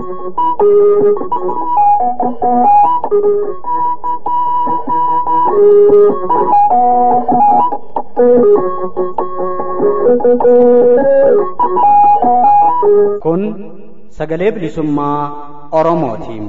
Kun sagalee bilisummaa Oromootiin.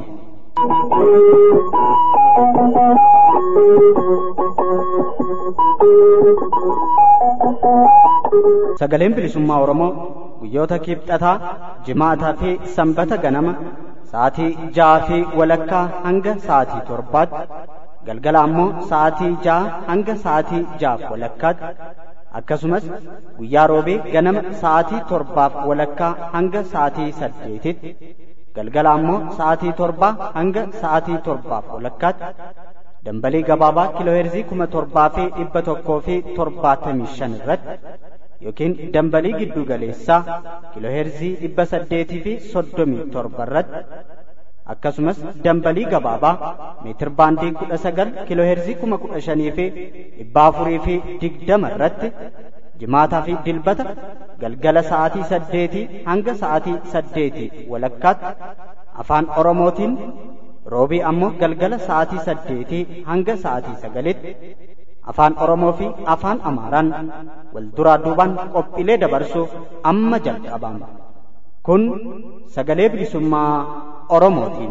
Sagaleen bilisummaa Oromoo guyyoota kibxataa, jimaataa fi sanbata ganama sa'aatii ja'aa fi walakkaa hanga sa'aatii torbaatti galgala ammoo sa'aatii ja'a hanga sa'aatii ja'aaf walakkaatti akkasumas guyyaa roobee ganama sa'aatii torbaaf walakkaa hanga sa'aatii saddeetitti galgala ammoo sa'aatii torbaa hanga sa'aatii torbaaf walakkaatti dambalii gabaabaa kiilooheerzii kuma torbaa fi dhibba tokkoo fi torbaatamii shan irratti yookiin dambalii giddu galeessaa kiilooheerzii dhibba saddeetii fi soddomii torba irratti akkasumas dambalii gabaabaa meetir baandii kudha sagal kiilooheerzii kuma kudha shanii fi dhibba afurii fi digdama irratti jimaataa fi dilbata galgala sa'aatii saddeetii hanga sa'aatii saddeetii walakkaatti afaan oromootiin roobii ammoo galgala sa'aatii saddeetii hanga sa'aatii sagalitti afaan oromoo fi afaan amaaraan wal duraa duubaan qophiilee dabarsuuf amma jalqabama kun sagalee bilisummaa oromootiin.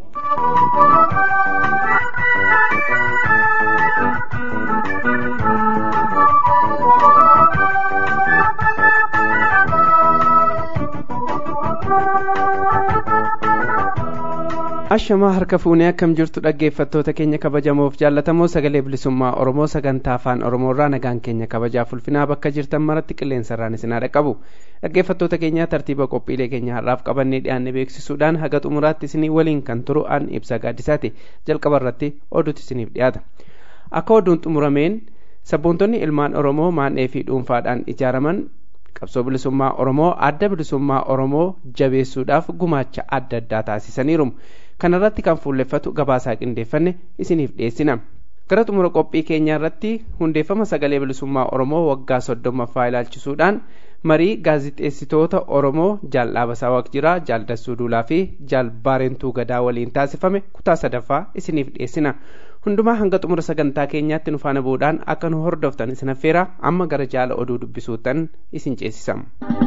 ashamaa harka fuunee akkam jirtu dhaggeeffattoota keenya kabajamoof jaallatamoo sagalee bilisummaa oromoo sagantaa afaan oromoorraa nagaan keenya kabajaaf ulfinaa bakka jirtan maratti qilleensarraan isinaa dhaqqabu dhaggeeffattoota keenya tartiiba qophiilee keenya har'aaf qabannee dhiyaanne beeksisuudhaan haga xumuraatti isinii waliin kan turu an ibsa gaaddisaati jalqaba irratti oduutu isiniif dhiyaata akka oduun xumurameen sabboontonni ilmaan oromoo maan'ee fi dhuunfaadhaan ijaaraman qabsoo bilisummaa oromoo adda bilisummaa oromoo jabeessuudhaaf gumaacha adda addaa taasisaniiru kanarratti kan fuulleffatu gabaasaa qindeeffanne isiniif dhiyeessina gara xumura qophii keenyaa irratti hundeeffama sagalee bilisummaa oromoo waggaa soddommaffaa ilaalchisuudhaan marii gaazixeessitoota oromoo jaal dhaabasaa waqjiraa jaal dassuu duulaa fi jaal baarentuu gadaa waliin taasifame kutaa sadaffaa isiniif dhiyeessina hundumaa hanga xumura sagantaa keenyaatti nu faana bu'uudhaan akka nu hordoftan isin affeera amma gara jaala oduu dubbisuutan isin ceesisam.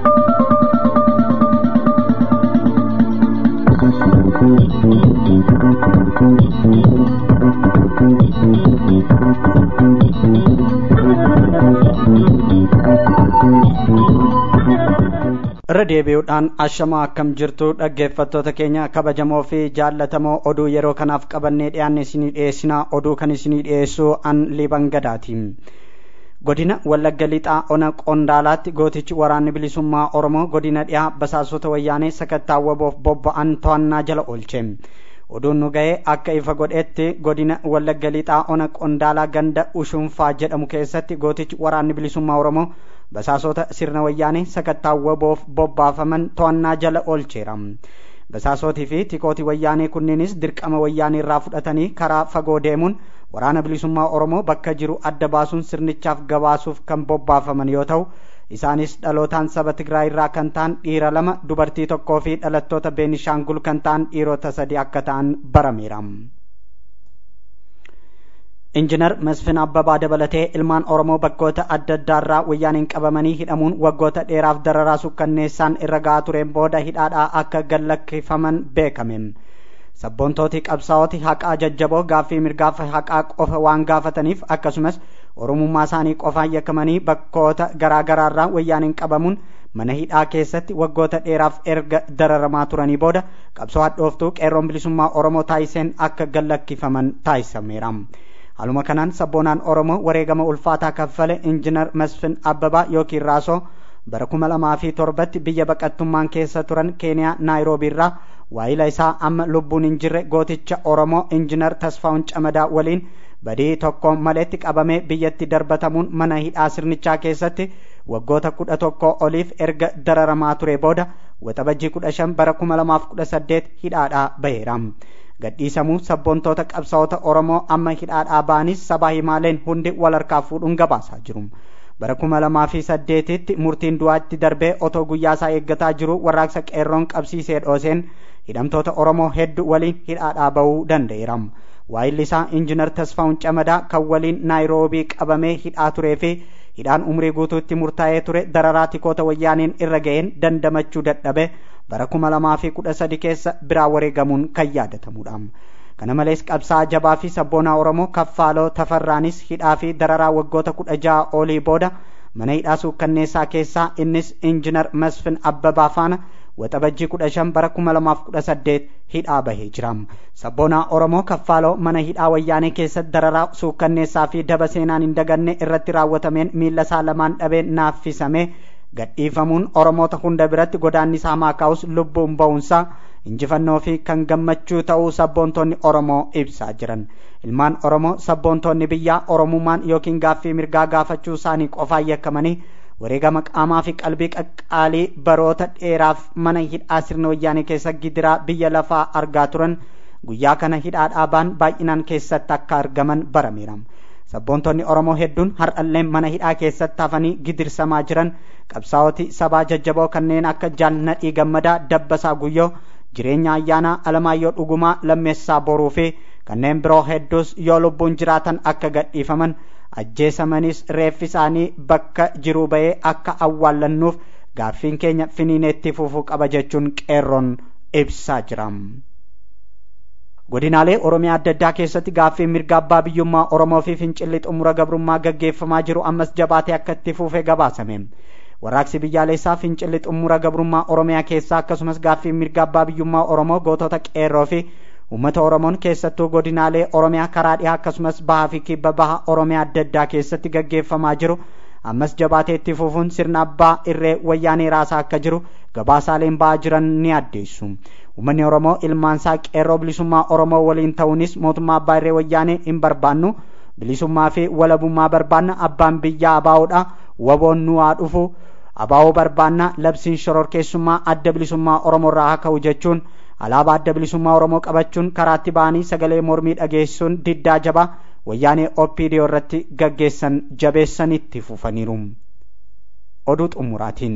irra deebi'uudhaan ashamaa akkam jirtu dhaggeeffattoota keenya kabajamoo fi jaallatamoo oduu yeroo kanaaf qabannee dhiyaanne isinii dhiyeessinaa oduu kan isinii dhiyeessu an liban gadaati godina wallagga lixaa ona qondaalaatti gootichi waraanni bilisummaa oromoo godina dhiyaa basaasota wayyaanee sakattaawwaboof bobba'an to'annaa jala oolche oduun nu ga'ee akka ifa godhetti godina wallagga lixaa ona qondaalaa ganda ushunfaa jedhamu keessatti gootichi waraanni bilisummaa oromoo basaasota sirna wayyaanee sakattaawwaboof bobbaafaman to'annaa jala oolcheera basaasotii fi tikootii wayyaanee kunneenis dirqama wayyaanee irraa fudhatanii karaa fagoo deemuun waraana bilisummaa oromoo bakka jiru adda baasuun sirnichaaf gabaasuuf kan bobbaafaman yoo ta'u isaanis dhalootaan saba tigraay irraa kan ta'an dhiira lama dubartii tokkoo fi dhalattoota beenishaangul kan ta'an dhiirota sadi akka ta'an barameera. injinar masfin abbabaa dabalatee ilmaan oromoo bakkoota adda addaarraa wayyaaniin qabamanii hidhamuun waggoota dheeraaf dararaa sukkanneessaan irra ga'aa tureen booda hidhaadhaa akka gallakkifaman beekame sabboontooti qabsaa'ooti haqaa jajjaboo gaaffii mirgaaf haqaa qofa waan gaafataniif akkasumas oromummaa isaanii qofaan yakkamanii bakkoota garaa garaarraa wayyaaniin qabamuun mana hidhaa keessatti waggoota dheeraaf erga dararamaa turanii booda qabsoo hadhooftuu qeerroon bilisummaa oromoo taasiseen akka gallakkifaman taasisameera. Haaluma kanaan sabboonaan Oromoo wareegama ulfaataa kaffale injinar Masfin Abbabaa yookiin Raasoo bara kuma lamaa fi torbatti biyya baqattummaan keessa turan Keeniyaa Naayiroobii irraa waayila isaa amma lubbuun hin jirre gooticha Oromoo injinar Tasfaa'un Camadaa waliin badii tokko maleetti qabamee biyyatti darbatamuun mana hidhaa sirnichaa keessatti waggoota kudha tokko oliif erga dararamaa ture booda waxabajjii kudha shan bara kuma lamaaf kudha saddeet hidhaadhaa baheera. gadhiisamuu sabboontoota qabsaa'ota oromoo amma hidhaadhaa ba'anis sabaa himaaleen hundi wal harkaa fuudhuun gabaasaa jiru bara kuma lamaa fi saddeetitti murtiin du'aatti darbee otoo guyyaa isaa eeggataa jiru warraaqsa qeerroon qabsiisee dhooseen hidhamtoota oromoo hedduu waliin hidhaadhaa bahuu danda'eera waayilli isaa injinar tasfaa'un camadaa kan waliin naayiroobii qabamee hidhaa turee fi hidhaan umrii guutuutti murtaa'ee ture dararaa tikoota wayyaaniin irra ga'een dandamachuu dadhabe bara kuma lamaa fi kudha sadi keessa biraa wareegamuun kan yaadatamudha. kana malees qabsaa jabaa fi sabboonaa oromoo kaffaaloo tafarraanis hidhaa fi dararaa waggoota kudha jaha olii booda mana hidhaa suukkanneessaa keessaa innis injinar masfin abbabaa faana waxabajjii kudha shan bara kuma lamaaf kudha saddeet hidhaa bahee jira sabboonaa oromoo kaffaaloo mana hidhaa wayyaanee keessatti dararaa suukkanneessaa fi daba seenaan hin daganne irratti raawwatameen miilla isaa lamaan dhabeen naaffisame gadhiifamuun oromoota hunda biratti godaannisaa maakaa'us lubbuun ba'uunsaa injifannoo fi kan gammachuu ta'uu sabboontonni oromoo ibsaa jiran ilmaan oromoo sabboontonni biyyaa oromummaan yookiin gaaffii mirgaa gaafachuu isaanii qofaan yakkamanii wareegama qaamaa fi qalbii qaqqaalii baroota dheeraaf mana hidhaa sirna wayyaanee keessa gidiraa biyya lafaa argaa turan guyyaa kana hidhaa dhaabaan baay'inaan keessatti akka argaman barameera sabboontonni oromoo hedduun har'allee mana hidhaa keessatti hafanii gidirsamaa jiran qabsaa'oti sabaa jajjaboo kanneen akka jaalnadhii gammadaa dabbasaa guyyoo jireenya ayyaanaa alamaayyoo dhugumaa lammeessaa boruu fi kanneen biroo hedduus yoo lubbuun jiraatan akka gadhiifaman ajjeesamanis reeffi isaanii bakka jiruu bahee akka awwaallannuuf gaaffiin keenya finiineetti fufuu qaba jechuun qeerroon ibsaa jira. godinaalee oromiyaa adda addaa keessatti gaaffiin mirga abbaa biyyummaa oromoo fi fincilli xumura gabrummaa gaggeeffamaa jiru ammas jabaatee akka itti fuufee gabaasame. warraaqsi biyyaalessaa fincilli xumura gabrummaa oromiyaa keessaa akkasumas gaaffii mirga abbaa biyyummaa oromoo gootota qeerroo fi uummata oromoon keessattuu godinaalee oromiyaa karaa dhihaa akkasumas bahaa fi kibba baha oromiyaa adda addaa keessatti gaggeeffamaa jiru ammas jabaatee itti fufuun sirna abbaa irree wayyaanee raasaa akka jiru gabaasaaleen ba'aa jiran ni addeessu uummanni oromoo ilmaansaa qeerroo bilisummaa oromoo waliin ta'uunis mootummaa abbaa irree wayyaanee hin barbaannu bilisummaa fi walabummaa barbaanna abbaan biyyaa abaa'uudha waboon nu haa dhufu abaa'oo barbaanna labsiin shororkeessummaa adda bilisummaa oromoo irraa haa ka'u jechuun alaabaa adda bilisummaa oromoo qabachuun karaatti ba'anii sagalee mormii dhageessuun diddaa jabaa wayyaanee opdoo irratti gaggeessan jabeessanitti fufaniiru oduu xumuraatiin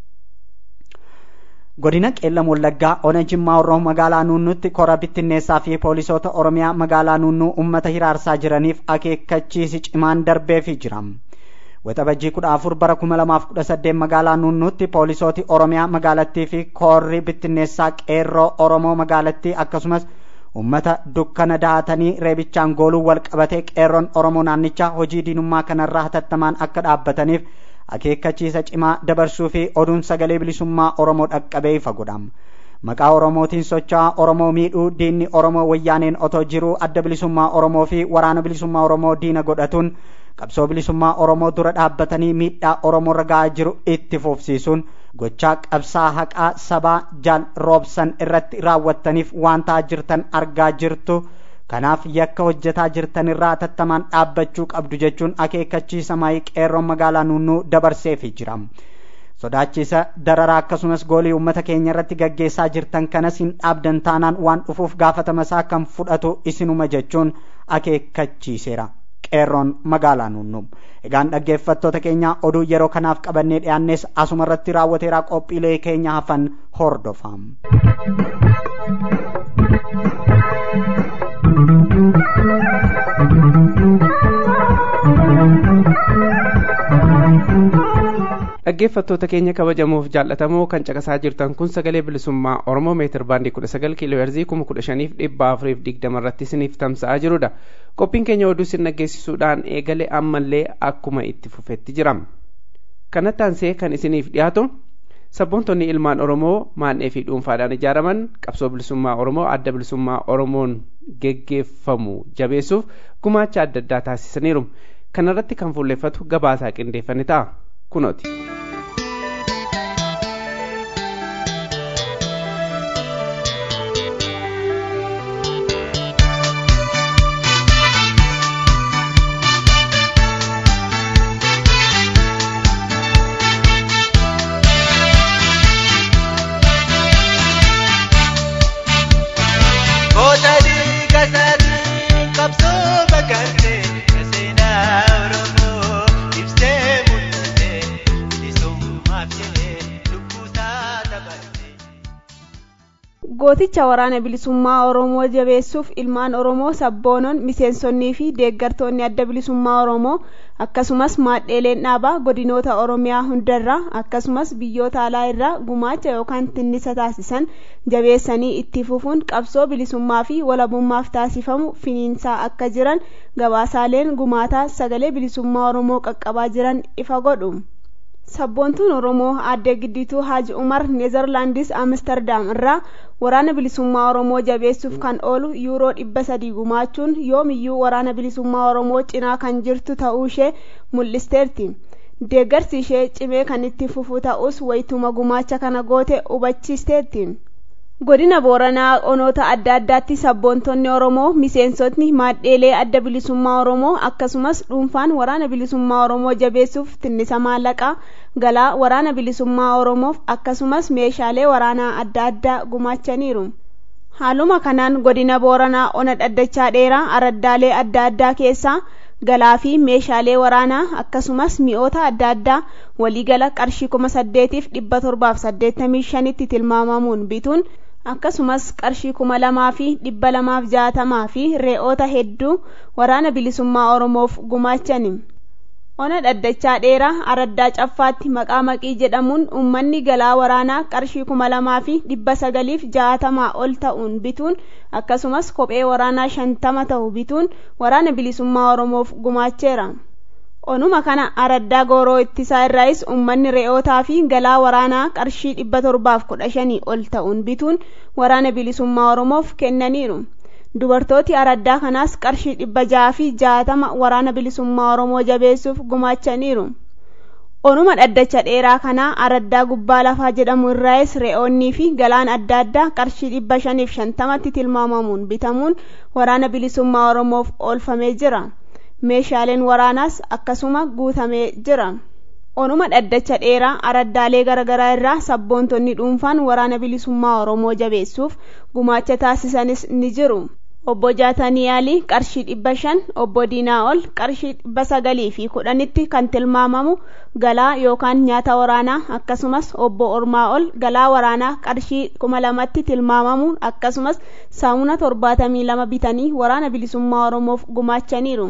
godina qeellam wallaggaa ona jimmaa horroo magaalaa nuunnuutti kora bittinneessaa fi poolisoota oromiyaa magaalaa nuunnuu ummata hiraarsaa jiraniif akeekkachiisi cimaan darbeefii jira waxabajjii kudha afur bara kuma lamaaf kudha saddeet magaalaa nuunnuutti poolisooti oromiyaa magaalattii fi koorri bittinneessaa qeerroo oromoo magaalattii akkasumas ummata dukkana dahatanii reebichaan gooluu wal qabatee qeerroon oromoo naannichaa hojii diinummaa kanarraa hatattamaan akka dhaabbataniif akeekkachiisa cimaa dabarsuu fi oduun sagalee bilisummaa oromoo dhaqqabee ifa godhama maqaa oromootiin socho'aa oromoo miidhuu diinni oromoo wayyaaneen otoo jiruu adda bilisummaa oromoo fi waraana bilisummaa oromoo diina godhatuun qabsoo bilisummaa oromoo dura dhaabbatanii miidhaa oromoo ragaa jiru itti fufsiisuun gochaa qabsoo haqaa sabaa jaal roobsan irratti raawwattaniif waan ta'aa jirtan argaa jirtu kanaaf yakka hojjetaa jirtan irraa hatattamaan dhaabbachuu qabdu jechuun akeekkachiisa maayii qeerroon magaalaa nuunnuu dabarseefii jira sodaachisa dararaa akkasumas goolii uummata keenya irratti gaggeessaa jirtan kanas hin dhaabdan taanaan waan dhufuuf gaafatamasaa kan fudhatu isinuma jechuun akeekkachiiseera qeerroon magaalaa nuunnuu egaan dhaggeeffattoota keenya oduu yeroo kanaaf qabannee dhiyaannes asuma irratti raawwateeraa qophiilee keenya hafan hordofaa. dhaggeeffattoota keenya kabajamuuf jaallatamoo kan caqasaa jirtan kun sagalee bilisummaa oromoo meetir baandii kudha sagal kiiloo heerzii kuma kudha shaniif dhibba afuriif digdama irratti isiniif tamsa'aa jirudha qophiin keenya oduu isin dhaggeessisuudhaan eegale ammallee akkuma itti fufetti jira kanatti aansee kan isiniif dhiyaatu sabboontonni ilmaan oromoo maan'ee fi dhuunfaadhaan ijaaraman qabsoo bilisummaa oromoo adda bilisummaa oromoon geggeeffamu jabeessuuf gumaacha adda addaa taasisaniiru kanarratti kan fuulleffatu gabaasaa qindeeffame ta'a kunooti. Kabsoo bakka seenaa Oromoo ibsee mul'ate. gooticha waraana bilisummaa oromoo jabeessuuf ilmaan oromoo sabboonon miseensonnii fi deeggartoonni adda bilisummaa oromoo akkasumas maadheeleen dhaabaa godinoota oromiyaa hundarraa akkasumas biyyoota alaa irraa gumaacha yookaan tinnisa taasisan jabeessanii itti fufuun qabsoo bilisummaa fi walabummaaf taasifamu finiinsaa akka jiran gabaasaaleen gumaataa sagalee bilisummaa oromoo qaqqabaa jiran ifa godhu sabboontuun oromoo aadde giddituu haaji umar neezerlaandis amsterdam irraa waraana bilisummaa oromoo jabeessuuf kan oolu yuuroo dhibba sadii gumaachuun yoomiyyuu waraana bilisummaa oromoo cinaa kan jirtu ta'uu ishee mul'isteerti deeggarsi ishee cimee kan itti fufu ta'us wayituma gumaacha kana goote hubachiisteerti godina booranaa onoota adda addaatti sabboontonni oromoo miseensotni maadheelee adda bilisummaa oromoo akkasumas dhuunfaan waraana bilisummaa oromoo jabeessuuf tinnisa maallaqaa galaa waraana bilisummaa oromoof akkasumas meeshaalee waraanaa adda addaa gumaachaniiru haaluma kanaan godina booranaa ona dhaddachaa dheeraa araddaalee adda addaa keessaa galaa fi meeshaalee waraanaa akkasumas mi'oota adda addaa waliigala qarshii kuma saddeetiif dhibba torbaaf saddeettamii shanitti tilmaamamuun bituun akkasumas qarshii kuma lamaa fi dhibba lamaaf jaatamaa fi re'oota hedduu waraana bilisummaa oromoof gumaachani ona dhaddachaa dheeraa araddaa caffaatti maqaa maqii jedhamuun ummanni galaa waraanaa qarshii kuma lamaa fi dhibba sagaliif jaatamaa ol ta'uun bituun akkasumas kophee waraanaa shantama ta'u bituun waraana bilisummaa oromoof gumaacheera onuma kana araddaa gooroo ittisaa irraayis ummanni re'ootaa fi galaa waraanaa qarshii dhibba torbaaf kudha shanii ol ta'uun bituun waraana bilisummaa oromoof kennaniiru dubartooti araddaa kanaas qarshii dhibba jaha fi jaatama waraana bilisummaa oromoo jabeessuuf gumaachaniiru onuma dhaddacha dheeraa kanaa araddaa gubbaa lafaa jedhamu irraayis re'oonnii fi galaan adda addaa qarshii dhibba shaniif shantamatti tilmaamamuun bitamuun waraana bilisummaa oromoof oolfamee jira meeshaaleen waraanaas akkasuma guutamee jira onuma dhaddacha dheeraa araddaalee garaagaraa irraa sabboontonni dhuunfaan waraana bilisummaa oromoo jabeessuuf gumaacha taasisanis ni jiru obbo jaatanii yaalii qarshii dhibba shan obbo diinaa ol qarshii dhibba sagalii fi kudhanitti kan tilmaamamu galaa yookaan nyaata waraanaa akkasumas obbo ormaa ol galaa waraanaa qarshii kuma lamatti tilmaamamu akkasumas saamuna torbaatamii lama bitanii waraana bilisummaa oromoof gumaachaniiru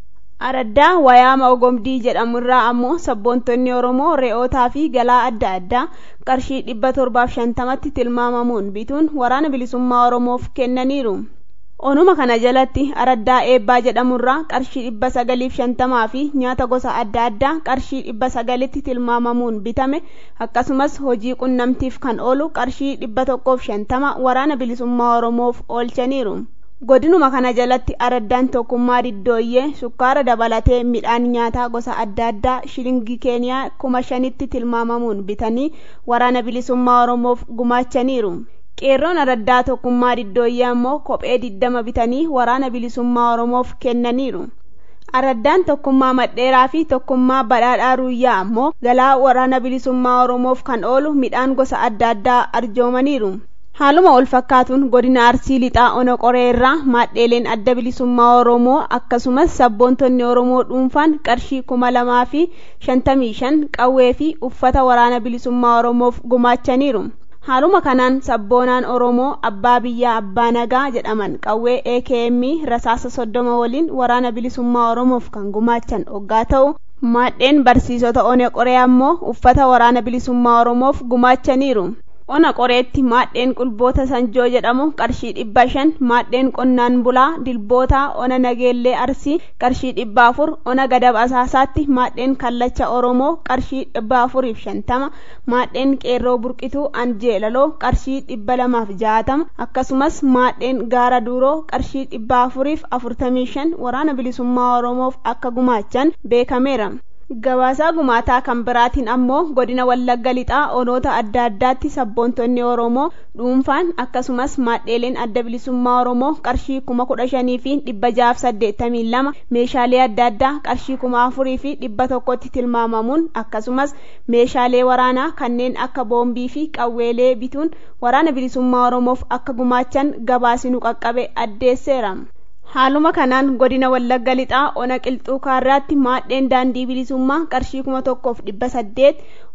araddaa wayaama ogomdii jedhamu irraa ammoo sabboontonni oromoo re'ootaa fi galaa adda addaa qarshii dhibba torbaaf shantamatti tilmaamamuun bituun waraana bilisummaa oromoof kennaniiru onuma kana jalatti araddaa eebbaa jedhamurraa qarshii dhibba sagaliif shantamaa fi nyaata gosa adda addaa qarshii dhibba sagalitti tilmaamamuun bitame akkasumas hojii qunnamtiif kan oolu qarshii dhibba tokkoof shantama waraana bilisummaa oromoof oolchaniiru godinuma kana jalatti araddaan tokkummaa diddooyyee sukkaara dabalatee midhaan nyaataa gosa adda addaa shilingii keeniyaa kuma shanitti tilmaamamuun bitanii waraana bilisummaa oromoof gumaachaniiru qeerroon araddaa tokkummaa diddooyyee ammoo kophee diddama bitanii waraana bilisummaa oromoof kennaniiru araddaan tokkummaa madheeraa fi tokkummaa badhaadhaa ruuyyaa ammoo galaa waraana bilisummaa oromoof kan oolu midhaan gosa adda addaa arjoomaniiru haaluma wal fakkaatuun godina arsii lixaa ona qoree irraa maadheeleen adda bilisummaa oromoo akkasumas sabboontonni oromoo dhuunfaan qarshii kuma lamaa fi shantamii shan qawwee fi uffata waraana bilisummaa oromoof gumaachaniiru haaluma kanaan sabboonaan oromoo abbaa biyyaa abbaa nagaa jedhaman qawwee akm rasaasa soddoma waliin waraana bilisummaa oromoof kan gumaachan oggaa ta'u maadheen barsiisota ona qoree ammoo uffata waraana bilisummaa oromoof gumaachaniiru ona qoreetti maadheen qulboota sanjoo jedhamu qarshii dhibba shan maadheen qonnaan bulaa dilboota ona nageellee arsii qarshii dhibba afur ona gadab asaasaatti maadheen kallacha oromoo qarshii dhibba afuriif shantama maadheen qeerroo burqituu anjeelaloo qarshii dhibba lamaaf jaatama akkasumas maadheen gaara duuroo qarshii dhibba afuriif afurtamii shan waraana bilisummaa oromoof akka gumaachan beekameera gabaasaa gumaataa kan biraatiin ammoo godina wallagga lixaa onoota adda addaatti sabboontonni oromoo dhuunfaan akkasumas maadheeleen adda bilisummaa oromoo qarshii kuma kudha shanii fi dhibba jaaf saddeettamii lama meeshaalee adda addaa qarshii kuma afurii fi dhibba tokkotti tilmaamamuun akkasumas meeshaalee waraanaa kanneen akka boombii fi qawweelee bituun waraana bilisummaa oromoof akka gumaachan gabaasinu qaqqabe addeesseera. haaluma kanaan godina wallagga lixaa ona qilxuu kaarraatti maadheen daandii bilisummaa qarshii kuma tokkoof dhibba saddeet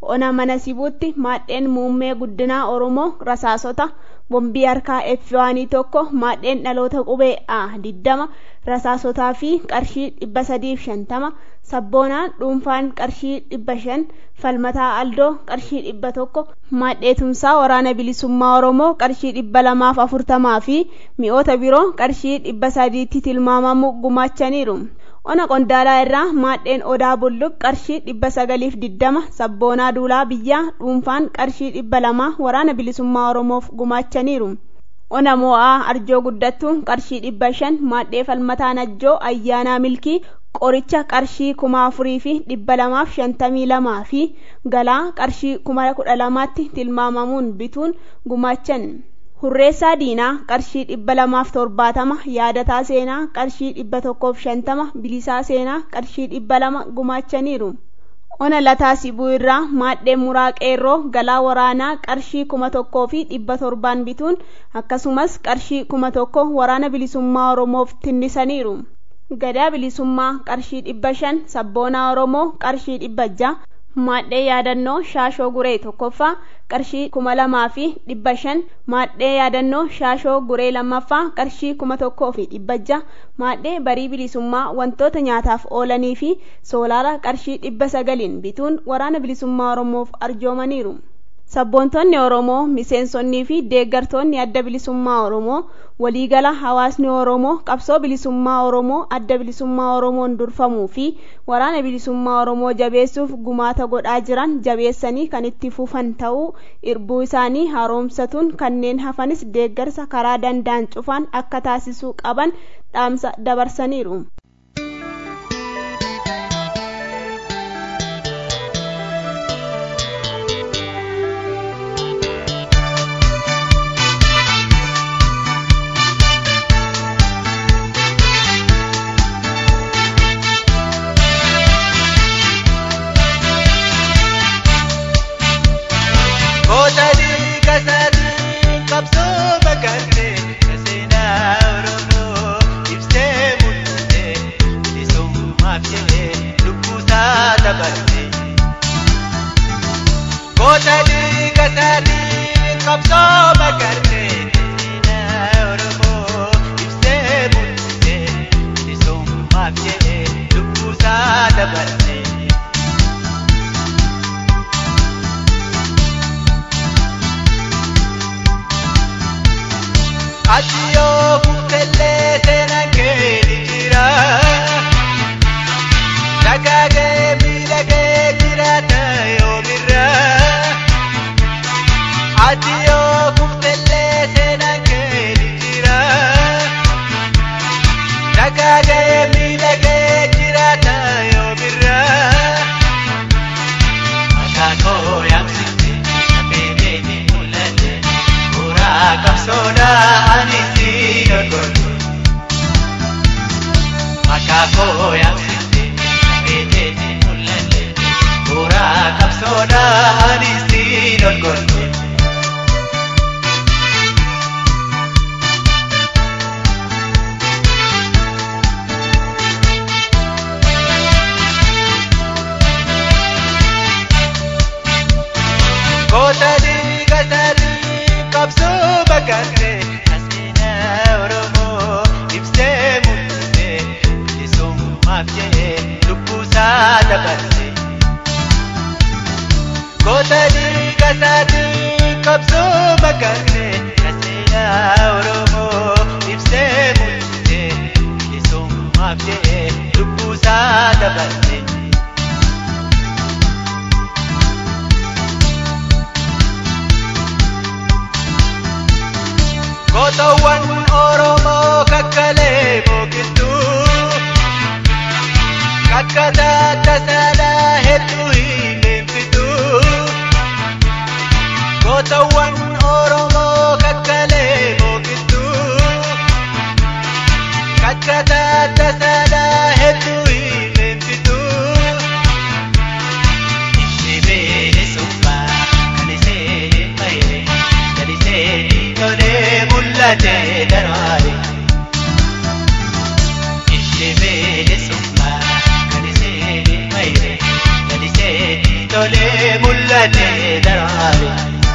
ona mana sibuutti maadheen muummee guddinaa oromoo rasaasota bombii harkaa effiwaanii tokko maadheen dhaloota qubee a diddama rasaasotaa fi qarshii dhibba sadiif shantama sabboonaan dhuunfaan qarshii dhibba shan falmataa aldoo qarshii dhibba tokko maadhee tumsaa waraana bilisummaa oromoo qarshii dhibba lamaaf afurtamaa fi mi'oota biroo qarshii dhibba sadiitti tilmaamamu gumaachaniiru ona qondaalaa irraa maadheen odaa bulluq qarshii dhibba sagaliif diddama sabboonaa duulaa biyyaa dhuunfaan qarshii dhibba lama waraana bilisummaa oromoof gumaachaniiru ona mo'aa arjoo guddattuun qarshii dhibba shan maadhee falmataa najjoo ayyaanaa milkii qoricha qarshii kuma afurii fi dhibba lamaaf shantamii lamaa fi galaa qarshii kuma kudha lamaatti tilmaamamuun bituun gumaachan hurreessaa diinaa qarshii dhibba lamaaf torbaatama yaadataa seenaa qarshii dhibba tokkoof shantama bilisaa seenaa qarshii dhibba lama gumaachaniiru ona lataa sibuu irraa maadhee muraa qeerroo galaa waraanaa qarshii kuma tokkoo fi dhibba torbaan bituun akkasumas qarshii kuma tokko waraana bilisummaa oromoof tinnisaniiru gadaa bilisummaa qarshii dhibba shan sabboonaa oromoo qarshii dhibba ja'a maadhee yaadannoo shaashoo guree tokkoffaa qarshii kuma lamaa fi dhibba shan maadhee yaadannoo shaashoo guree lammaffaa qarshii kuma tokkoo fi dhibba ja'a maadhee barii bilisummaa wantoota nyaataaf oolanii fi soolaara qarshii dhibba sagaliin bituun waraana bilisummaa oromoof arjoomaniiru sabboontonni oromoo miseensonnii fi deeggartoonni adda bilisummaa oromoo waliigala hawaasni oromoo qabsoo bilisummaa oromoo adda bilisummaa oromoon durfamuu fi waraana bilisummaa oromoo jabeessuuf gumaata godhaa jiran jabeessanii kan itti fufan ta'uu irbuu isaanii haaromsatuun kanneen hafanis deeggarsa karaa danda'an cufaan akka taasisuu qaban dhaamsa dabarsaniiru. tolee mul'ata. gadhee daraare.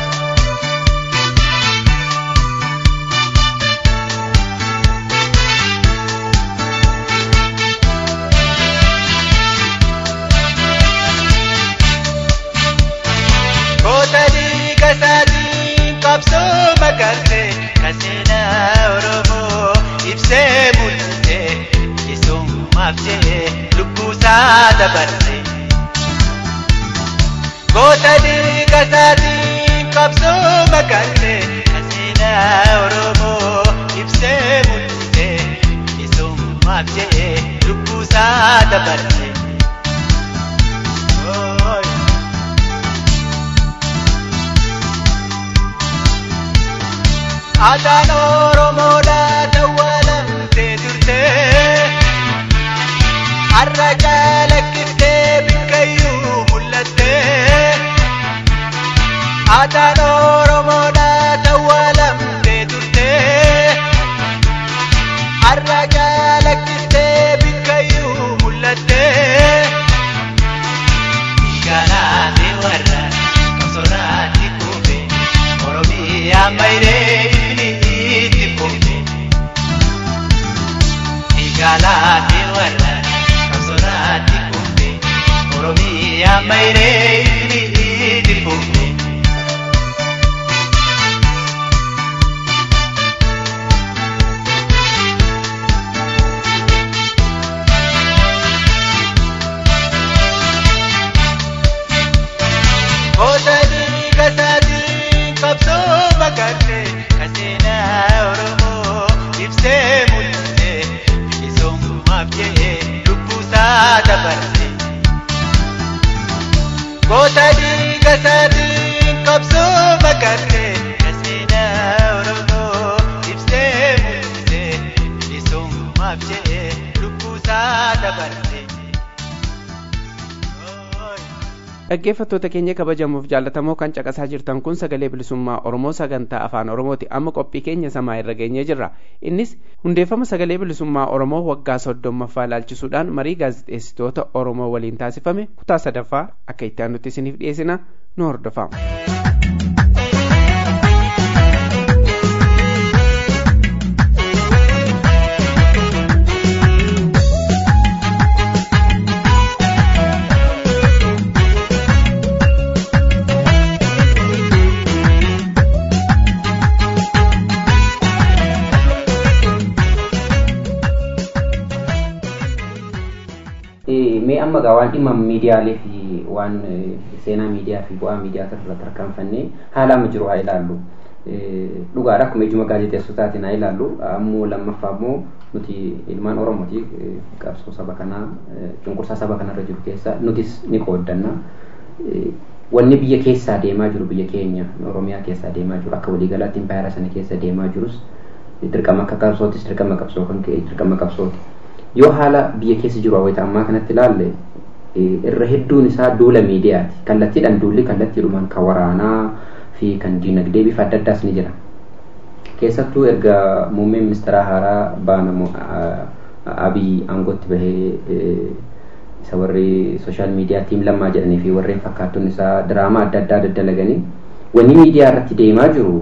Koota dhiiga isaatiin qabsoo makarree kan seenaa Oromoo ibsee mul'isee bilisummaaf jedhee lubbuusaa dabarse. Koota dhiiga isaatiin qabsoo makarree kan seenaa Oromoo ibsee mul'isee bilisummaaf jedhee lubbuusaa dabarse. Ooyi. Aadaan Oromoodhaa dawwalamtee turte. Har'a calaqqistee bikkayyuu mul'atte. Aadaan Oromoodhaa dawwalamtee turte. Har'a calaqqistee bikkayyuu mul'atte. Dhiiganaati warra qabsoorraatti kuufe. Oromiyaa mayree ifni itti kuufe. Dhiiganaati warra qabsoorraatti kuufe. Oromiyaa mayree ifni itti kuufe. Koota dhiiga isaatiin qabsoo makarree kan seenaa Oromoo ibsee mul'isee bilisummaaf jedhee lubbuusaa dabarse. Koota dhiiga isaatiin qabsoo makarree kan seenaa Oromoo ibsee mul'isee bilisummaaf jedhee lubbuusaa dabarse. Ooyi. dhaggeeffattoota keenya kabajamuuf jaallatamoo kan caqasaa jirtan kun sagalee bilisummaa oromoo sagantaa afaan oromooti amma qophii keenya samaa irra geenyee jirra innis hundeeffama sagalee bilisummaa oromoo waggaa soddommaffaa ilaalchisuudhaan marii gaazexeessitoota oromoo waliin taasifame kutaa sadaffaa akka itti aanutti isiniif dhiyeessina nu hordofaa. mee amma gaa waan dhimma miidiyaalee fi waan eh, seenaa miidiyaa fi bu'aa miidiyaa irratti tarkaanfannee haala amma jiru haa ilaallu. Eh, Dhugaadha akkuma ijuma gaazexeessotaatiin haa ilaallu ammoo lammaffaa immoo nuti ilmaan Oromooti eh, qabsoo saba kanaa eh, cunqursaa saba kanarra jiru keessa nutis ni qooddanna. Eh, Wanni biyya keessaa deemaa jiru biyya keenya Oromiyaa keessaa deemaa jiru akka waliigalaatti impaayera sana keessa deemaa jirus dirqama akka qabsootis dirqama qabsoo kan ka'e dirqama qabsooti. yoo haala biyya keessa jiru hawwata ammaa kanatti ilaalle eh, irra hedduun isaa duula miidiyaati kallattiidhaan duulli kallattiidhumaan kan waraanaa fi kan diinagdee bifa adda addaas ni jira keessattuu erga muummeen ministeeraa haaraa baanamu abiy aangootti bahee eh, isa warri sooshaal miidiyaa tiim lammaa jedhanii fi warreen fakkaattuun isaa diraamaa adda addaa daddalaganii wanni miidiyaa irratti deemaa jiru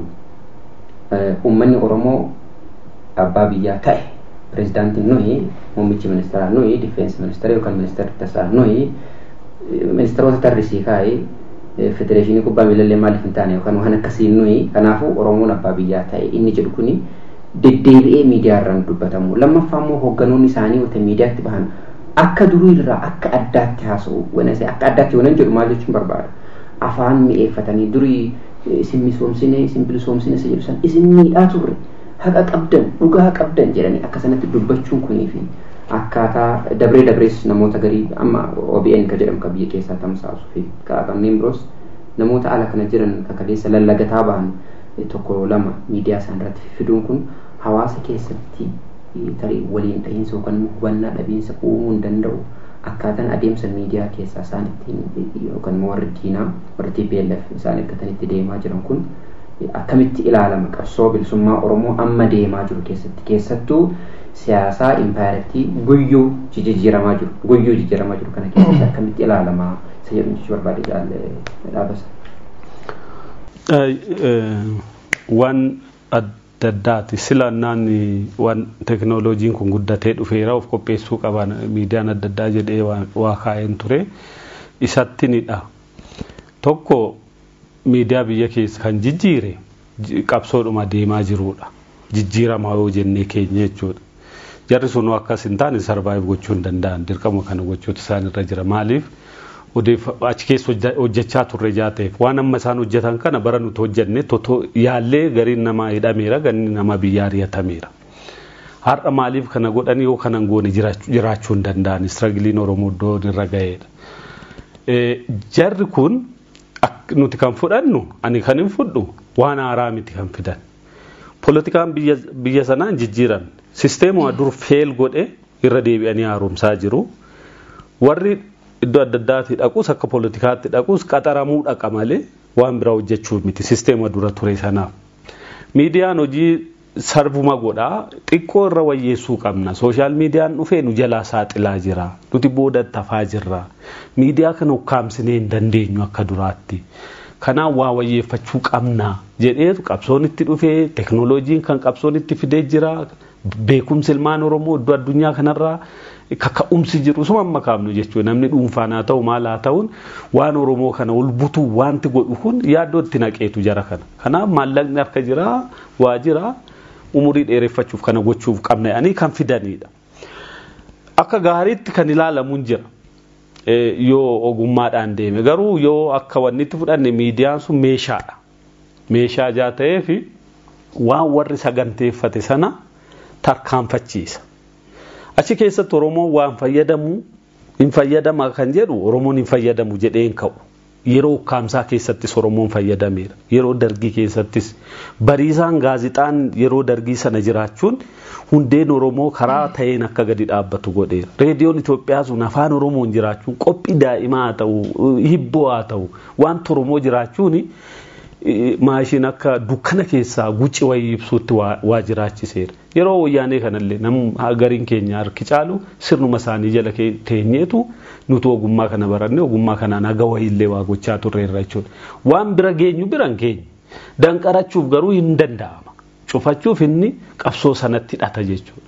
eh, uummanni oromoo abbaa biyyaa ta'e pirezidaantiin nuyi muummichi ministeeraa nuyi difeensi ministeera yookaan ministeerri tasaa nuyi ministeerota tarrisii kaa'ee federeeshinii kubbaa miilallee maaliif hin taane yookaan waan akkasiin nuyi kanaafuu oromoon abbaa biyyaa ta'e inni jedhu kuni deddeebi'ee miidiyaa irraan dubbatamu lammaffaa immoo hoogganoonni isaanii wata miidiyaatti bahan akka durii irraa akka addaatti haasa'u wanase akka addaatti wanan jedhu maal jechuun barbaada afaan mi'eeffatanii durii isin misoomsine isin bilisoomsine isa jedhu san isin miidhaa turre haqa qabdan dhugaa qabdan jedhanii akka sanatti dubbachuun kunii fi akkaataa dabree dabrees namoota garii amma OBN ka jedhamu ka biyya keessaa tamsaasu fi kanneen biroos namoota ala kana jiran kakaleessa lallagataa bahan tokko lama miidiyaa isaan irratti fiduun kun hawaasa keessatti tarii waliin dhahiinsa yookaan hubannaa dhabiinsa uumuu hin danda'u akkaataan adeemsa miidiyaa keessaa isaan ittiin yookaan warri diinaa warri TPLF isaan eeggatanitti deemaa jiran kun akkamitti ilaalama qabsoo bilisummaa oromoo amma deemaa jiru keessatti keessattuu siyaasaa impaayirtii guyyuu jijjiiramaa jiru guyyuu jijjiiramaa jiru kana keessatti akkamitti ilaalamaa isa jedhu jechuu barbaade jaalle dhaabasa. Waan adda addaati silannaan waan teknooloojiin kun guddatee dhufeera of qopheessuu qaban miidiyaan adda addaa jedhee waa kaa'een ture isattinidha. Tokko miidiyaa biyya keessa kan jijjiire qabsoodhuma deemaa jirudha. Jijjiiramaa yoo jennee keenya jechuudha. Jarri sun akkas hin taane sarvaayiv gochuu hin danda'an dirqama kana gochuutu isaan irra jira. Maaliif achi keessa hojjechaa turre jaateef waan amma isaan hojjetan kana bara nuti hojjenne totoo yaallee gariin namaa hidhameera gariin namaa biyyaa ari'atameera. Har'a maaliif kana godhanii yoo kanan goone jiraachuu hin danda'an istiragiliin Oromoo iddoo irra ga'eedha. Jarri kun nuti kan fudhannu ani kan hin fudhu waan haaraa miti kan fidan. Poolitikaan biyya sanaan jijjiiran sisteemuma dur feel godhe irra deebi'anii haaromsaa jiru. Warri iddoo adda addaatti dhaquus akka poolitikaatti dhaquus qaxaramuu dhaqa malee waan biraa hojjechuu miti sisteema dura ture sanaaf. Miidiyaan hojii sarbuma godhaa xiqqoo irra wayyeessuu qabna. Sooshaal miidiyaan dhufee nu jalaa saaxilaa jira. Nuti booda tafaa jirra. Miidiyaa kana ukkaamsinee hin dandeenyu akka duraatti. Kanaaf waa wayyeeffachuu qabna jedheetu qabsoon itti dhufee teknooloojiin kan qabsoon itti fidee jira. Beekumsi ilmaan Oromoo iddoo addunyaa kanarraa kaka'umsi jiru suma amma kaafnu jechuudha. Namni dhuunfaan haa ta'u maal haa ta'uun waan Oromoo kana ol butuu wanti godhu kun yaaddoo itti naqeetu jara kana. Kanaaf maallaqni harka jira waa jira umurii dheereffachuuf kana gochuuf qabna jedhanii kan fidanidha. Akka gaariitti kan ilaalamuun jira. Yoo ogummaadhaan deeme garuu yoo akka wanni itti fudhanne miidiyaan sun meeshaadha. Meeshaa jaa ta'eef waan warri saganteeffate sana tarkaanfachiisa. Achi keessatti Oromoon waan fayyadamu hin fayyadama kan jedhu Oromoon hin fayyadamu jedhee hin ka'u. Yeroo ukkaamsaa keessattis Oromoon fayyadameera. Yeroo dargii keessattis bariisaan gaazixaan yeroo dargii sana jiraachuun hundeen Oromoo karaa ta'een akka gadi dhaabbatu godheera. Reediyoon Itoophiyaa sun afaan Oromoon jiraachuun qophii daa'imaa haa ta'u hibboo haa ta'u wanta Oromoo jiraachuun maashin akka dukkana keessaa guci wayii ibsuutti waa jiraachiseera. Yeroo wayyaanee kanallee nam gariin keenya harki caalu sirnuma isaanii jala teenyeetu nuti ogummaa kana baranne ogummaa kanaan haga wayiillee waa gochaa turreerra jechuudha. Waan bira geenyu biran keenya danqarachuuf garuu hin danda'ama. Cufachuuf inni qabsoo sanatti hidhata jechuudha.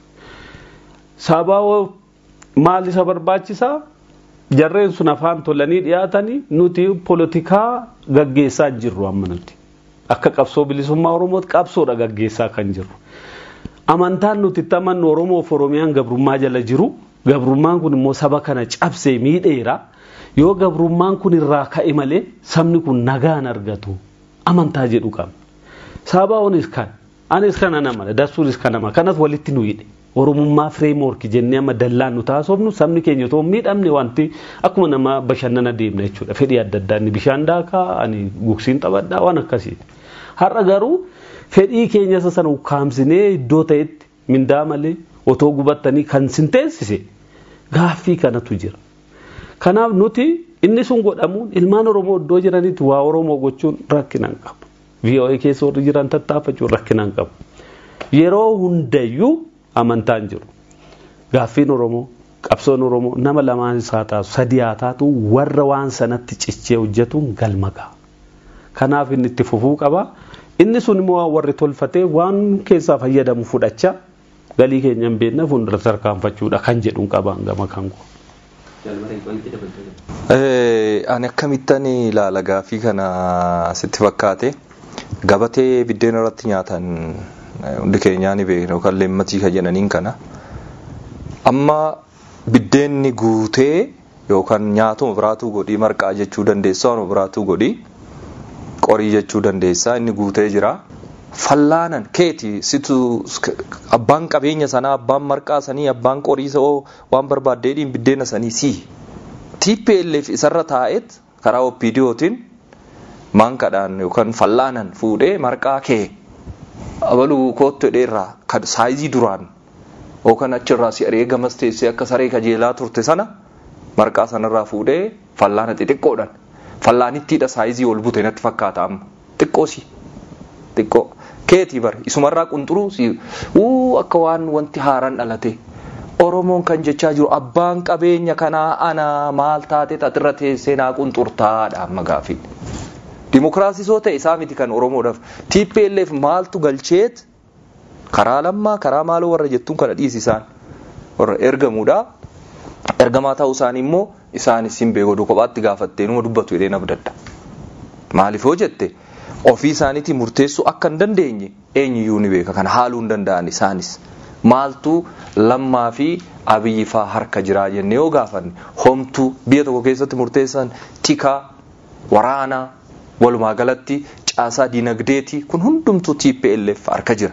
Sababa maal isa barbaachisaa? jarreen sun afaan tolanii dhiyaatanii nuti poolitikaa gaggeessaa jirru amma nuti akka qabsoo bilisummaa oromootti qabsoodha gaggeessaa kan jirru amantaan nuti itti amannu oromoof oromiyaan gabrummaa jala jiru gabrummaan kun immoo saba kana cabsee miidheera yoo gabrummaan kun irraa ka'e malee sabni kun nagaan argatu amantaa jedhu qabna sabaa'oonis kan anis kana nama dasuunis kan nama kanas walitti nu hidhe oromummaa fireemorki jennee amma dallaan nu taasofnu sabni keenya otoo miidhamne wanti akkuma nama bashannana deemna jechuudha fedhii adda addaa inni bishaan daakaa ani gugsiin taphadhaa waan akkasii har'a garuu fedhii keenya isa sana ukkaamsinee iddoo ta'etti mindaa malee otoo gubattanii kan sinteessise gaaffii kanatu jira kanaaf nuti inni sun godhamuun ilmaan oromoo iddoo jiranitti waa oromoo gochuun rakkinaan qabu VOA keessa warri jiran tattaafachuun rakkinaan qabu yeroo hundayyuu amantaan jiru gaaffiin oromoo qabsoon oromoo nama lamaan isaa taatu sadii haa taatu warra waan sanatti cichee hojjetuun galma ga'a kanaaf inni itti fufuu qaba inni sun immoo warri tolfatee waan keessaa fayyadamu fudhachaa galii keenya hin beekne fuuldura tarkaanfachuudha kan jedhuun qabaan gama kan koo. Ani akkamittan ilaala gaaffii kana sitti fakkaate gabatee biddeen irratti nyaatan hundi keenyaa ni beekna yookaan leemmatii kan jedhaniin kana amma biddeenni guutee yookaan nyaatuma biraatuu godhii marqaa jechuu dandeessa waan biraatuu godhii qorii jechuu dandeessa inni guutee jira. Fallaanan keeti situ abbaan qabeenya sanaa abbaan marqaa sanii abbaan qorii sa'oo waan barbaaddeedhiin biddeena sanii sii. TPLF isarra taa'et karaa OPDOtiin maankadhaan yookaan fallaanan fuudhee marqaa kee abaluu koottu hidheerraa kan saayizii duraan yookaan achirraa si areegamas teessee akka saree kajeelaa turte sana marqaa sanarraa fuudhee fallaana xixiqqoodhaan fallaanittiidha saayizii ol bute natti fakkaata amma xiqqoosi xiqqoo keetii bare isumarraa qunxuruu si uu akka waan wanti haaraan dhalate oromoon kan jechaa jiru abbaan qabeenya kanaa ana maal taate xaxirra teessee naa qunxurtaadha amma gaafii dimokiraasisoo ta'e isaa miti kan oromoodhaaf TPLF maaltu galcheet karaa lammaa karaa maaloo warra jettuun kana dhiisisaan warra ergamuudha ergamaa ta'uu isaanii immoo isaanis hin beekoduu kophaatti gaafattee numa dubbatu jedhee nabdadda maaliif yoo jette ofii isaaniitii murteessuu akka hin dandeenye eenyuyyuu ni beeka kana haaluu hin danda'an isaanis maaltu lammaa fi abiyyi faa harka jiraa jennee yoo gaafanne homtuu biyya tokko keessatti murteessan tikaa waraanaa walumaa galatti caasaa dinagdeeti kun hundumtuu TPLF harka jira.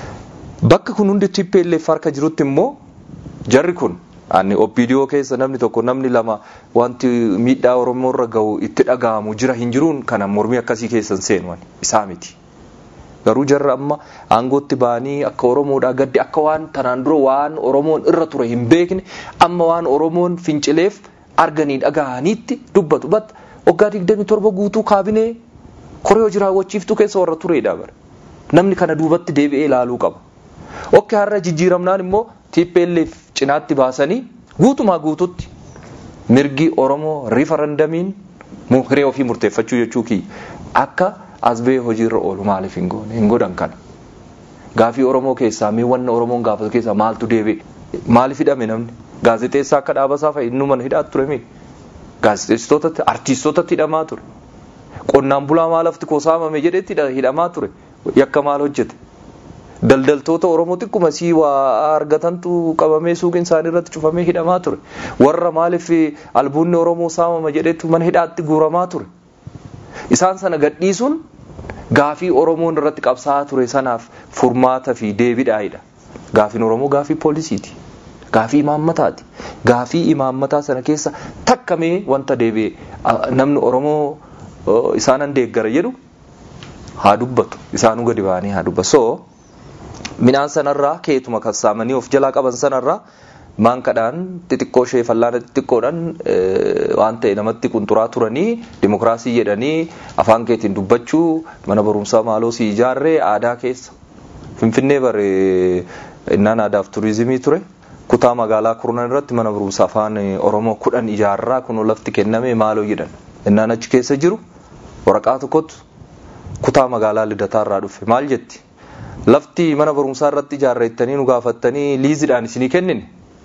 Bakka kun hundi TPLF harka jirutti immoo jarri kun ani OPDO keessa namni tokko namni lama wanti miidhaa Oromoo irra gahu itti dhaga'amu jira hin jiruun kana mormii akkasii keessan seenu isaa miti. Garuu jarra amma aangootti ba'anii akka Oromoodhaa gaddi akka waan tanaan dura waan Oromoon irra ture hin beekne amma waan Oromoon fincileef arganii dhaga'aniitti dubbatu batta waggaa digdamii torba guutuu kaabinee koree hojii raawwachiiftuu keessa warra turedha bara. Namni kana duubatti deebi'ee ilaaluu qaba. Okke har'a jijjiiramnaan immoo TPLF cinaatti baasanii guutumaa guututti mirgi Oromoo riifarandamiin hiree ofii murteeffachuu jechuu kiyya akka as ba'ee hojiirra oolu maaliif hin goone hin godhan kana. Gaafii Oromoo keessaa mee wanna Oromoon gaafatu keessaa maaltu deebi'e maaliif hidhame namni gaazexeessaa akka dhaabasaa fa'i inni mana hidhaatti ture mee gaazexeessitootatti artiistootatti hidhamaa ture. Qonnaan bulaa maalafti kosaamame jedhetti hidhamaa ture yakka maal hojjete. daldaltoota Oromoo xiqquma sii waa argatantu qabamee suuqiin isaanii irratti cufamee hidhamaa ture. Warra maaliif albuunni Oromoo saamama jedhetu mana hidhaatti guuramaa ture. Isaan sana gadhiisuun gaafii Oromoon irratti qabsaa'aa ture sanaaf furmaata fi deebiidhaayidha. Gaafiin Oromoo gaafii poolisiiti. Gaafii imaammataati. Gaafii imaammataa sana keessa takkamee wanta deebi'e namni Oromoo isaanan deeggara jedhu haa dubbatu. Isaanuu gadi ba'anii haa dubbatu. So, midhaan sanarraa keetuma kassaamanii of jalaa qaban sanarraa maankadhaan xixiqqoo ishee fallaana xixiqqoodhaan waan ta'e namatti qunxuraa turanii dimokiraasii jedhanii afaan keetiin dubbachuu mana barumsaa maaloo si ijaarree aadaa keessa finfinnee bare innaan aadaaf turizimii ture kutaa magaalaa kurnan irratti mana barumsaa afaan oromoo kudhan ijaarraa kun lafti kenname maaloo jedhan innaan achi keessa jiru waraqaa tokkotu kutaa magaalaa lidataarraa dhufe maal jetti lafti mana barumsaa irratti ijaarreettanii nu gaafattanii liiziidhaan isinii kennine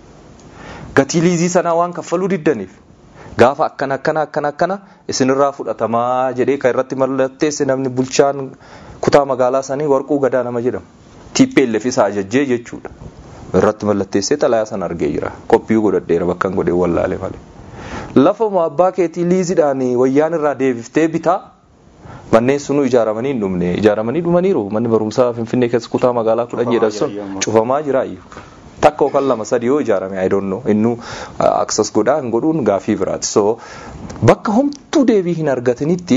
gatii liizii sanaa waan kaffaluu diddaniif gaafa akkana akkana akkana akkana isinirraa fudhatamaa jedhee kan irratti mallatteesse namni bulchaan kutaa magaalaa sanii warquu gadaa nama jedhamu TPLF isa ajajjee jechuudha irratti mallatteessee xalayaa sana argee jira qophii godhadheera bakka hin godhee wallaale malee lafuma abbaa keetii liiziidhaan wayyaan irraa deebiftee bitaa manneen sunu ijaaramanii hin dhumne ijaaramanii dhumaniiru manni barumsaa finfinnee keessa kutaa magaalaa kudhan jedhan sun cufamaa jira takka yookaan lama sadi yoo ijaarame I don't know innu aksas godhaa hin godhuun gaafii biraati so bakka homtuu deebii hin argatinitti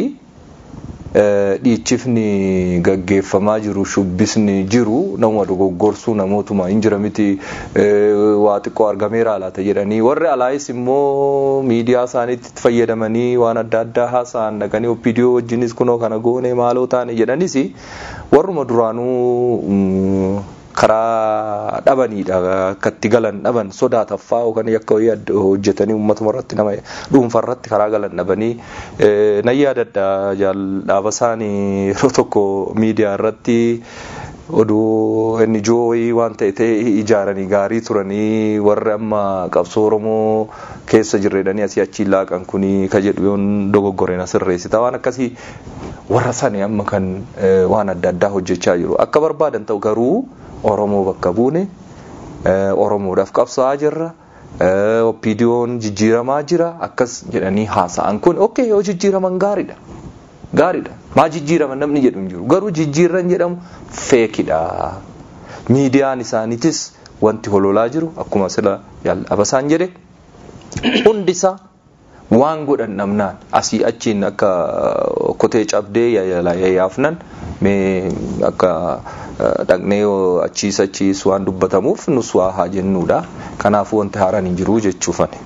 dhiichifni gaggeeffamaa jiru shubbisni jiru nama dogoggorsuu namootuma hin jira miti waa xiqqoo argameera laata jedhanii warri alaayis immoo miidiyaa isaaniitti fayyadamanii waan adda addaa haasa'an dhaqanii opiidiyoo wajjinis kunoo kana goone maaloo taane jedhanis warruma duraanuu karaa dhabaniidha akka itti galan dhaban sodaataffaa yookaan yakka hojjetanii uummatuma irratti nama dhuunfa irratti karaa galan dhabanii nan yaadadha dhaaba isaanii yeroo tokko miidiyaa irratti oduu inni jooyii waan ta'e ta'e ijaaranii gaarii turanii warri amma qabsoo oromoo keessa jirredhanii asii achi laaqan kuni ka jedhu yoon dogoggoreen asirreessita waan akkasii warra sani amma kan waan adda addaa hojjechaa jiru akka barbaadan ta'u garuu oromoo bakka buune oromoodhaaf qabsaa'aa jirra opiidiyoon jijjiiramaa jira akkas jedhanii haasa'an kun ok yoo jijjiiraman gaariidha gaariidha maa jijjiiraman namni jedhu hin jiru garuu jijjiirran jedhamu feekidha miidiyaan isaaniitis wanti hololaa jiru akkuma sila abasaan jedhe hundisaa waan godhan dhabnaan asii achiin akka kotee cabdee yaafnan mee akka dhaqnee achiis achiis waan dubbatamuuf nus waa haa jennuudha kanaafuu wanti haaraan hin jiru jechuufani.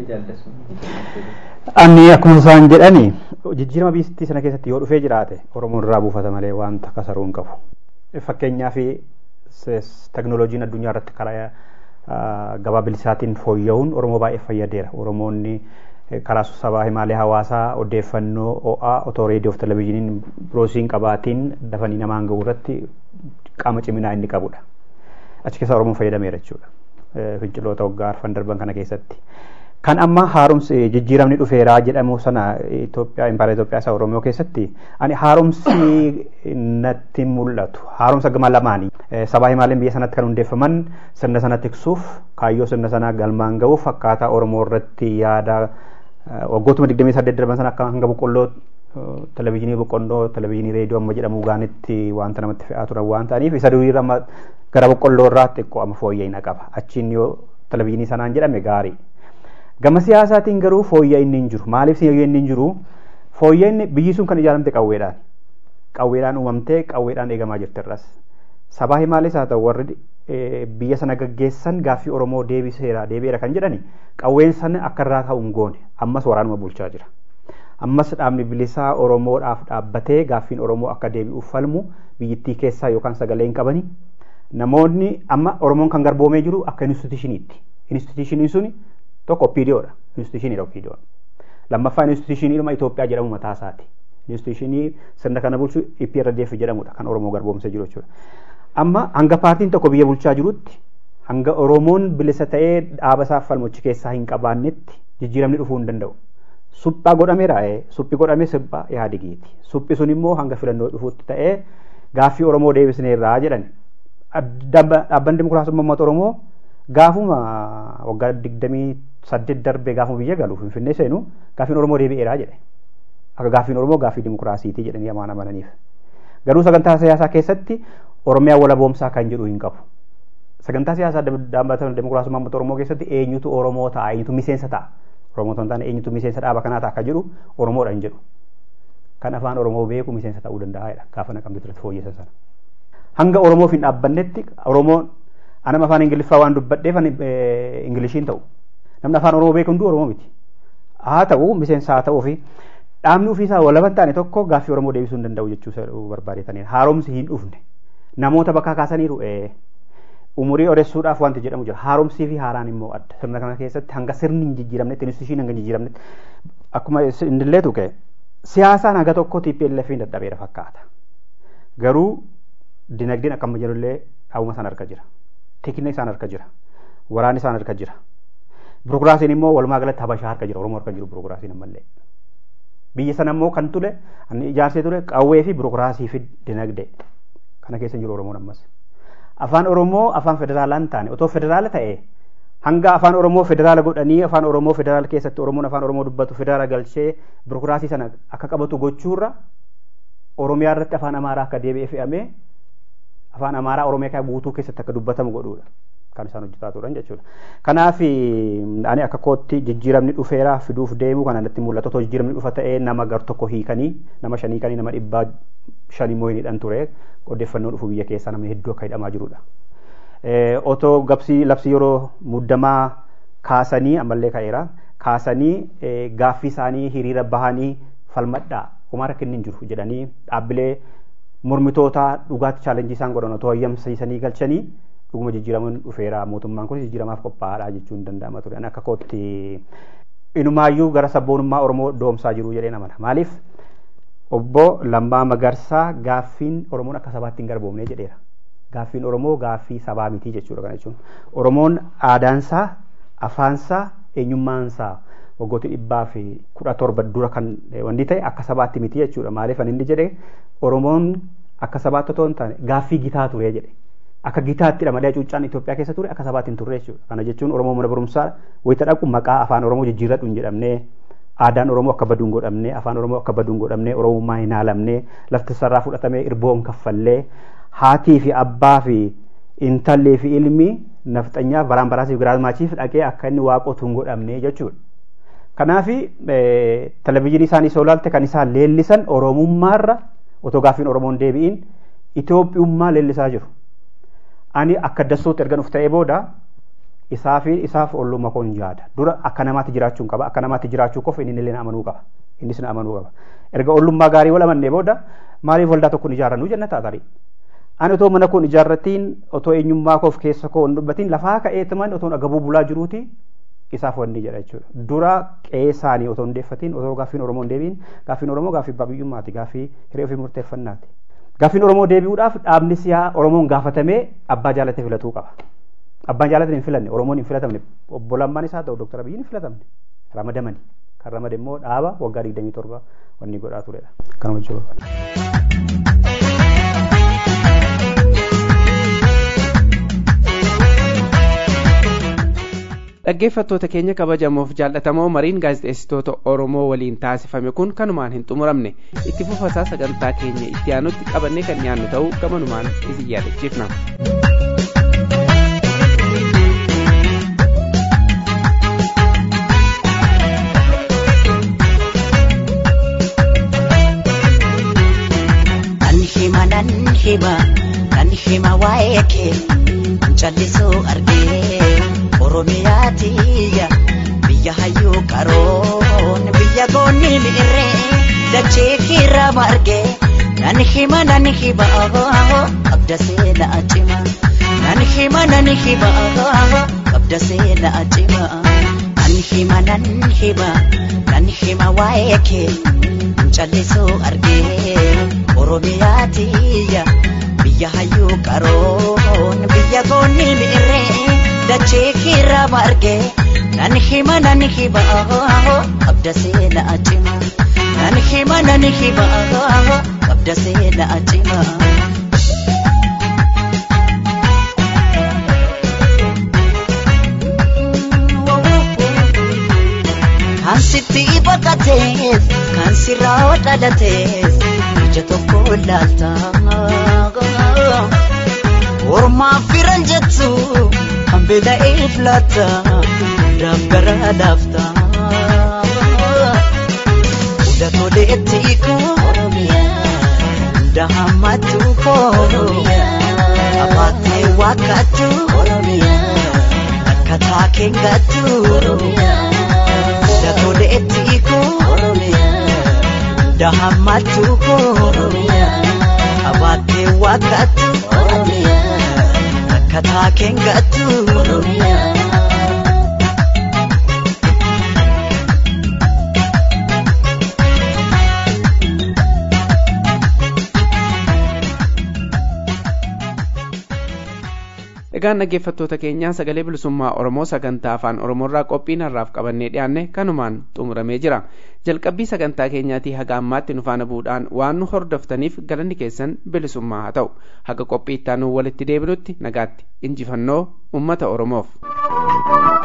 Ani akkuma isaan jedhani jijjiirama biyyattii sana keessatti yoo dhufee jiraate Oromoon irraa buufata malee wanta kasaruu hin qabu. fakkeenyaa fi teknooloojiin addunyaa irratti karaa gabaa bilisaatiin fooyya'uun Oromoo baay'ee fayyadeera. Oromoonni karaa sabaa himaalee hawaasaa odeeffannoo ho'aa otoo reediyoo fi televizyiiniin biroosiin qabaatiin dafanii namaan ga'u irratti qaama ciminaa inni qabudha. Achi keessa Oromoon fayyadameera jechuudha. Finciloota waggaa arfan darban kana keessatti. Kan amma haaromsi jijjiiramni dhufeeraa jedhamu sana Itoophiyaa impaara Itoophiyaa isa Oromoo keessatti ani haaromsi natti mul'atu. Haaromsa gama lamaanii. Sabaa himaaleen biyya sanatti kan hundeeffaman sirna sana tiksuuf kaayyoo sirna sanaa galmaan ga'uuf akkaataa Oromoo irratti yaada waggootuma 28 darban sana akka hanga boqqolloo televizyiinii boqqolloo televizyiinii reediyoo amma jedhamu gaanitti wanta namatti fe'aa turan waan ta'aniif isa duriirra amma gara boqqolloo irraa xiqqoo amma fooyya'ina qaba. Achiin yoo televizyiinii sanaan jedhame gaarii. Gama siyaasaatiin garuu fooyya'inni hin jiru. Maaliif fooyya'inni hin jiru? Fooyya'inni biyyi sun kan ijaaramte qawweedhaan. Qawweedhaan uumamtee qawweedhaan eegamaa jirti irras. Sabaa himaalees haa ta'u warri biyya sana gaggeessan gaaffii Oromoo deebiseera deebi'eera kan jedhani qawween sana akka irraa ta'u hin goone ammas waraanuma bulchaa jira. Ammas dhaabni bilisaa Oromoodhaaf dhaabbatee gaaffiin Oromoo akka deebi'uuf falmu biyyittii keessaa yookaan sagalee hin qabani. Namoonni amma Oromoon kan garboomee jiru akka institushiniitti. Institushiniin suni tokko OPDOdha. Institushiniidha OPDOon. Lammaffaan institushiniidhuma Itoophiyaa jedhamu mataa isaati. Institushinii sirna kana bulchu EPRDF jedhamudha kan Oromoo garboomsee jiru jechuudha. Amma hanga paartiin tokko biyya bulchaa jirutti hanga Oromoon bilisa ta'ee dhaaba isaaf falmochi keessaa hin qabaannetti jijjiiramni dhufuu hin danda'u. Suphaa godhameera suphi godhamee sirba yaadigiiti. Suphi sun immoo hanga filannoo dhufuutti ta'ee gaaffii Oromoo deebisneerraa jedhan. Dhaabbanni Dimokiraasummaa Uummata Oromoo gaafuma waggaa digdamii saddeet darbee gaafuma biyya galu Finfinnee seenu gaaffiin Oromoo deebi'eeraa jedhe. Akka gaaffiin Oromoo gaaffii dimokiraasiitii jedhanii amaan amananiif. Garuu sagantaa siyaasaa keessatti Oromiyaa walaboomsaa kan jedhu hin qabu. Sagantaa siyaasaa dhaabbata dimokiraasummaa uummata Oromoo keessatti eenyutu Oromoo ta'a eenyutu miseensa ta'a. Oromoo ta'uu taane eenyutu miseensa dhaaba kanaa ta'a akka jedhu Oromoodha hin jedhu. Kan afaan Oromoo beeku miseensa ta'uu danda'a jedha gaafa naqamtu irratti fooyyessan sana. Hanga Oromoof hin dhaabbannetti Oromoon anam afaan Ingiliffaa waan dubbadheef Ingilishiin ta'u. Namni afaan Oromoo beeku hunduu Oromoo miti. Haa ta'u miseensa haa ta'uu fi dhaabni ofiisaa walaban taane tokko gaaffii Oromoo deebisuu hin danda'u jechuu barbaadetanii haaromsi hin dhufne. Namoota bakka kaasaniiru umurii odeessuudhaaf wanti jedhamu jira. Haaromsii fi haaraan immoo adda. Sirna kana keessatti hanga sirni hin jijjiiramnetti, institushiin hanga hin jijjiiramnetti akkuma indillee tuqe siyaasaan haga tokko TPLF hin dadhabeera fakkaata. Garuu dinagdeen akkama jirullee dhaabuma isaan harka jira. Teekina isaan harka jira. Waraanni isaan harka jira. Birokiraasiin immoo walumaa galatti habashaa harka jira. Oromoo harka jiru birokiraasiin ammallee. Biyya sana immoo kan ture ijaarsee ture qawwee fi birokiraasii fi dinagdee. Kana keessa jiru Oromoon ammas. Afaan Oromoo afaan federaalaa hin taane otoo federaala ta'e hanga afaan Oromoo federaala godhanii afaan Oromoo federaala keessatti Oromoon afaan Oromoo dubbatu federaala galchee birokiraasii sana akka qabatu gochuurra Oromiyaa irratti afaan Amaaraa akka deebi'ee fe'amee afaan Amaaraa Oromiyaa guutuu keessatti akka dubbatamu godhuudha. Kan isaan hojjetaa turan jechuudha. Kanaaf ani akka kootti jijjiiramni dhufeera fiduuf deemu kan natti mul'atu otoo jijjiiramni dhufa ta'ee nama gar tokko hiikanii nama shanii kanii nama dhibbaa shan immoo hin hidhan ture odeeffannoo dhufu biyya keessaa namni hedduu akka hidhamaa jirudha. Otoo gabsii labsii yeroo muddamaa kaasanii ammallee ka'eera kaasanii gaaffii isaanii hiriira bahanii falmadhaa homaa rakkinni hin jiru jedhanii dhaabbilee mormitoota dhugaatti chaalenjii isaan godhan otoo hayyamsiisanii galchanii dhuguma jijjiiramuun dhufeera mootummaan kun jijjiiramaaf qophaa'aadha jechuun danda'ama ture akka kootti inumaayyuu gara sabboonummaa oromoo doomsaa jiru jedhee namana maaliif obbo Lammaa Magarsaa gaaffiin oromoon akka sabaatti hin garboomne jedheera gaaffiin oromoo gaaffii sabaa mitii jechuudha kana jechuun oromoon aadaansaa afaansaa eenyummaansaa waggoota dhibbaa fi kudha torba dura kan wanti ta'e akka sabaatti miti jechuudha maaliif ani inni jedhe oromoon akka sabaatti otoo hin taane gaaffii gitaa ture jedhe akka gitaattidha malee cuuccaan Itoophiyaa keessa ture akka sabaatti hin turre jechuudha kana jechuun oromoo mana barumsaa wayita dhaqu maqaa afaan oromoo jijjiirradhu hin jedhamne aadaan oromoo akka baduun godhamne afaan oromoo akka baduun godhamne oromummaa hin haalamne lafti sarraa fudhatamee irboon kaffallee haatii fi abbaa fi intallee fi ilmi nafxanyaaf baraan baraasiif giraazmaachiif dhaqee akka inni waaqotu hin godhamne jechuudha. Kanaaf televizyiinii isaanii soo ilaalte kan isaan leellisan oromummaarra otoo gaaffiin oromoon deebi'iin Itoophiyummaa leellisaa jiru. Ani akka dassootti erga nuuf ta'ee booda isaa fi isaaf ollummaa koo hin jaada. Dura akka namaatti jiraachuu qaba. Akka namaatti jiraachuu qofa inni illee amanuu qaba. Innis na amanuu qaba. Erga ollummaa gaarii wal amannee booda maaliif waldaa tokko hin ijaarrannu jenna taatari. Ani otoo mana koon ijaarratiin otoo eenyummaa koof keessa koo hin dubbatiin lafaa ka'eetuman otoo agabuu bulaa jiruuti isaaf wanni jedha jechuudha. Dura qe'ee isaanii otoo hin deeffatiin otoo gaaffiin Oromoo hin deebiin gaaffiin Oromoo gaaffii abbaa biyyummaati gaaffii hiree ofii murteeffannaati. Gaaffiin Oromoo deebi'uudhaaf dhaabni siyaa Oromoon gaafatamee abbaa jaallatee filatuu qaba. Abbaan jaallatee hin filanne Oromoon hin filatamne obbo Lammaan isaa ta'u Dooktar Abiyyiin hin filatamne ramadamani. Kan ramade immoo dhaaba waggaa 27 wanni godhaa turedha. Kanuma jechuudha. dhaggeeffattoota keenya kabajamoof jaallatamoo mariin gaazexeessitoota oromoo waliin taasifame kun kanumaan hin xumuramne itti fufasaa sagantaa keenya itti aanutti qabannee kan dhiyaannu ta'uu gamanumaan isin yaadachiifna. Nan hima nan hima nan hima waa'ee kee callisuu argee Oromiyaa tiyya biyya hayyuu qaroon biyya goonni miirree dachee kiirra margee nan hima nan hima qabda seenaa cima nan hima nan hima qabda seenaa cima nan hima nan hima nan hima waa'ee kee callisuu argee Oromiyaa tiyya biyya hayyuu qaroon biyya goonni miirree dachee kiirra margee nan hima nan hima qabda seenaa cima nan hima nan hima qabda seenaa cima. Kan sitti baqatees kan sirraa dhalatees ija tokko laalta. Ormaa firan jettu kan beela'ee filata daggara laafta. Hunda toleetti koo hunda hammatu koo abaatee wakkatu akka taakeen gattu. Hunda toleetti koo hunda hammatu koo abaatee wakkatu. akka taakeen gattu. Egaan dhaggeeffattoota keenyaa sagalee bilisummaa Oromoo sagantaa afaan Oromoorraa qophiin har'aaf qabannee dhiyaanne kanumaan xumuramee jira. Jalqabbii sagantaa keenyaatii haga ammaatti nu faana bu'uudhaan waan nu hordoftaniif galanni keessan bilisummaa haa ta'u. Haga qophii itti aanu walitti deebinutti nagaatti injifannoo uummata Oromoof.